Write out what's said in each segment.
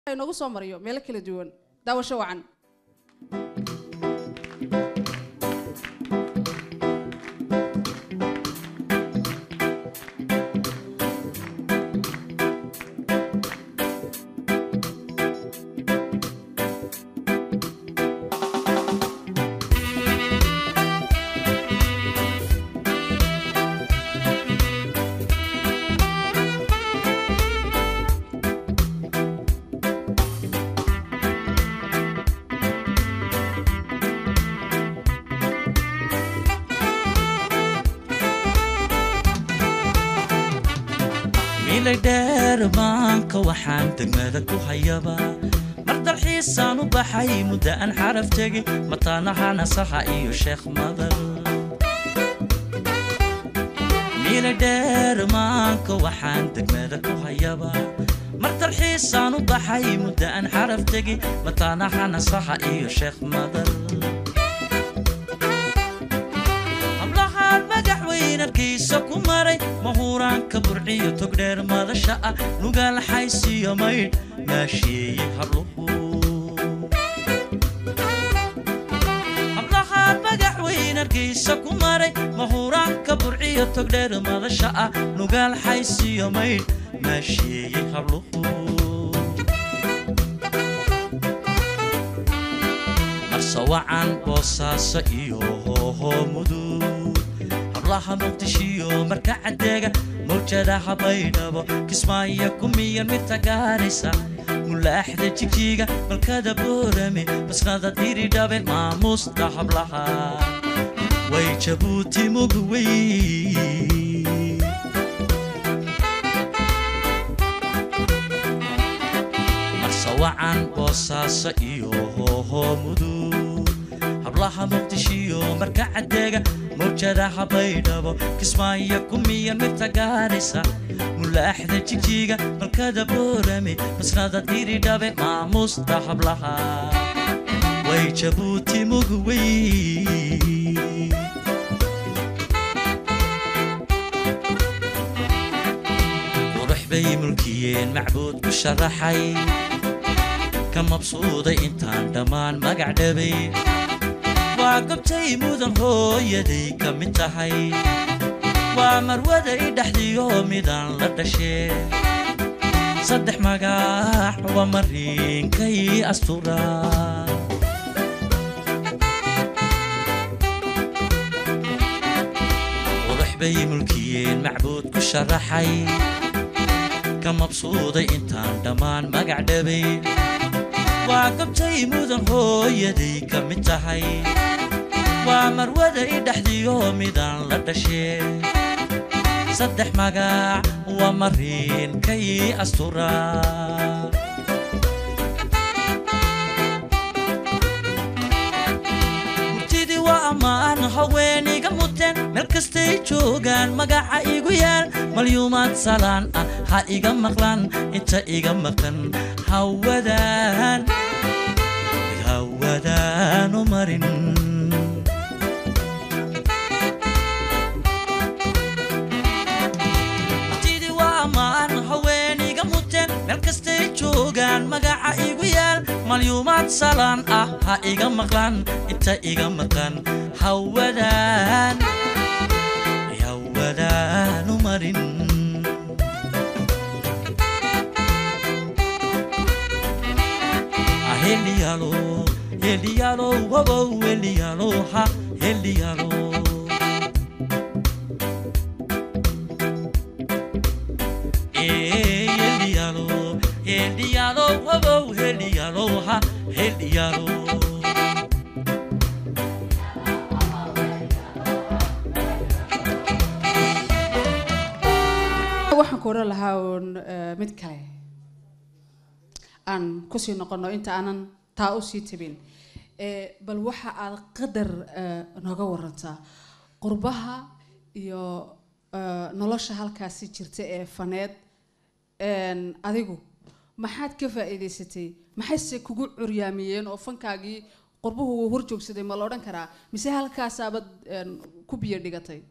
inoogu soo mariyo meelo kala duwan daawasho wacan milay dheer maanka waxaan degmada ku hayaba mar dalxiisaan u baxay muddo aan xaraf tegin mataanaha nasaxa iyo sheekh madar milay dheer maanka waxaan degmada ku hayaba mar dalxiisaan u baxay muddo aan xaraf tegin mataanaha nasaxa iyo sheekh madar hablahaan madaxweynarkiisa ku maray mahuuraanka burciyo togdheer madasha ah nugaal xaysiyo maydh maasheeye habluhu hablahaan madaxweynarkiisa ku maray mahuuraanka burciyo togdheer madasha ah nugaal xaysiyo maydh maasheeye habluhu marsawacan boosaaso iyo hooho mudug hablaha muqdishiyo marka cadeega mawjadaha baydhabo kismaayo kumiyan midta gaaraysa mulaaxda jigjiga malkada boorame basnada diridhabe maamuusta hablaha way jabuuti mugwey marsawacan boosaaso iyo hooho mudug hablaha muqdishiyo marka cadeega mawjadaha baydhabo kismaayo kumiyan midta gaaraysa mulaaxda jigjiga malkada boorame masnada diridhabe maamuusta hablaha way jabuuti mugwey qurux bay mulkiyeen macbuud ku sharaxay ka mabsuuday intaan dhammaan magac dhabay waa gobtay mudan hooyaday ka mid tahay waa marwaday dhexdiyo midaan la dhashee saddex magax waa mariinkay astura qurux bay mulkiyeen macbuud ku sharaxay ka mabsuuday intaan dhammaan magac dhabay waa gobtay mudan hooyaday ka mid tahay waa marwaday dhexdiyo midaan la dhashee saddex magac waa mariinkay astura murtidii waa ammaan haweeniga muteen meel kastay joogaan magaca igu yaal malyuumaad salaan ah ha iga maqlaan inta iga maqan hawadaan hawadaanu marin murtidii waa ammaan haweeniga muteen meel kastay joogaan magaca igu yaal malyuumaad salaan ah ha iga maqlaan inta iga maqan hawadaan hawadaanu marin helialo helialo wobow helialo ha helialo helialo helialo wobow helialo ha helialo waxaan ku odhan lahaa uun eh, mid kale aan kusii noqono inta aanan taa usii tabin Eh, bal waxa aad qadar eh, nooga warantaa qurbaha iyo eh, nolosha halkaasi jirta ee faneed een, adigu maxaad ka faa'iidaysatay maxayse kugu curyaamiyeen oo fankaagii qurbuhu wuu hor joogsaday ma la odhan karaa mise halkaasaabad een, ku biyo dhigatay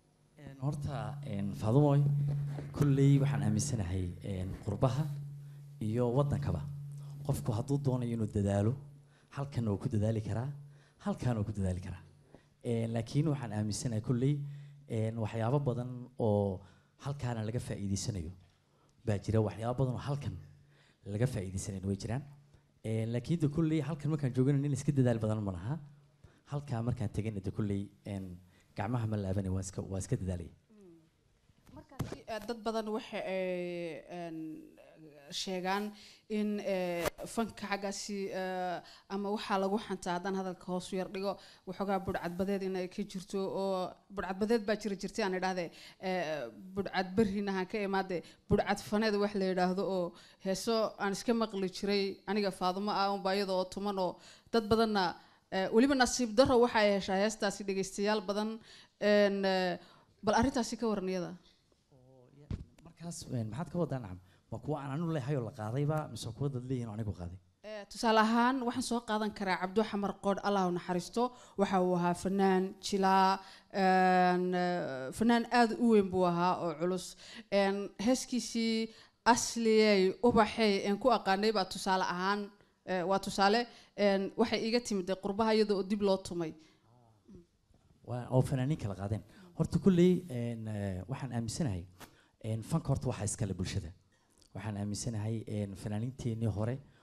horta faadumoy kolley waxaan aaminsanahay qurbaha iyo waddankaba qofku hadduu doonayo inuu dadaalo halkan uu ku dadaali karaa halkan uu ku dadaali karaa Een, laakiin waxaan aaminsanahay kolley een, waxyaabo badan oo halkaana laga faa'iideysanayo baa jira waxyaabo badan oo halkan laga faa'iideysanayn way jiraan Een, laakiin de kolley halkan markaan joogana nin iska dadaal badan ma laha halkaa markaan tegana de kolley een, gacmaha ma laabanay waa iska waa iska dadaalaya markaasi eh, dad badan waxa ay een, sheegaan in eh, fanka xaggaasi eh, ama waxaa lagu xantaa haddaan hadalka hoos u yar dhigo waxoogaa budhcadbadeed inay ka jirto oo budhcadbadeed baa jira jirtay aan idhahde eh, budhcad berrinahan ka imaade budhcad faneed wax la yidhaahdo oo heeso aan iska maqli jiray aniga faadumo ah unbaa iyada oo tuman oo dad badanna eh, weliba nasiib daro waxa ay heshaa heestaasi dhegeystayaal badan een, eh, bal arrintaasi ka waran iyada markaas een, maxaad ka wadaa nacam ma kuwa aan anu leehay oo la qaadayba mise kuwa dad leeyihin oo anigu qaaday Eh, tusaale ahaan waxaan soo qaadan karaa cabdo xamar qoodh allah u naxariisto waxa uu ahaa fanaan jilaa een, eh, fanaan aad u weyn buu ahaa oo culus een, heeskiisii asliyey ubaxey een ku aqaanay baa tusaale ahaan eh, waa tusaale een, waxay iiga timid dee qurbaha iyada oo dib loo tumay waa oo fanaaniin kala qaadeen horta kulley een, eh, waxaan aaminsanahay een, fanka horta waxaa iskale bulshada waxaan aaminsanahay een, fanaaniinteenii hore